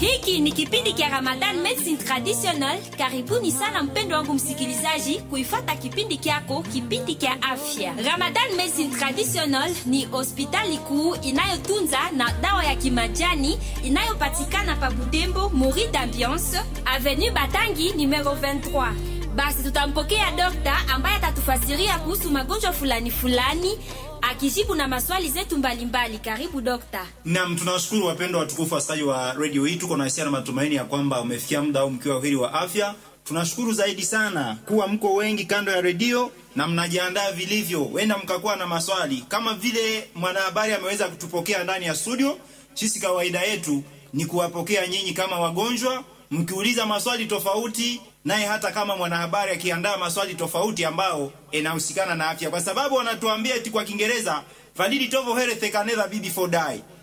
Hiki ni kipindi kia Ramadan Medicine Traditional. Karibuni sana mpendo wangu msikilizaji kuifata kipindi kyako, kipindi kia afya. Ramadan Medicine Traditional ni hospitali kuu inayotunza na dawa ya kimajani inayopatikana pa Butembo, Mori d'Ambiance, Avenue Batangi numero 23. Basi tutampokea dokta ambaye atatufasiria kuhusu magonjwa fulani fulani akijibu na maswali zetu mbalimbali. Karibu dokta. Naam, tunawashukuru wapendwa watukufu wasikilizaji wa redio hii. Tuko na hisia na matumaini ya kwamba umefikia muda au mkiwa heri wa afya. Tunashukuru zaidi sana kuwa mko wengi kando ya redio na mnajiandaa vilivyo. Wenda mkakuwa na maswali kama vile mwanahabari ameweza kutupokea ndani ya studio. Sisi kawaida yetu ni kuwapokea nyinyi kama wagonjwa, mkiuliza maswali tofauti, naye hata kama mwanahabari akiandaa maswali tofauti ambao inahusikana na afya, kwa sababu wanatuambia eti kwa Kiingereza validi tovo health can never be before die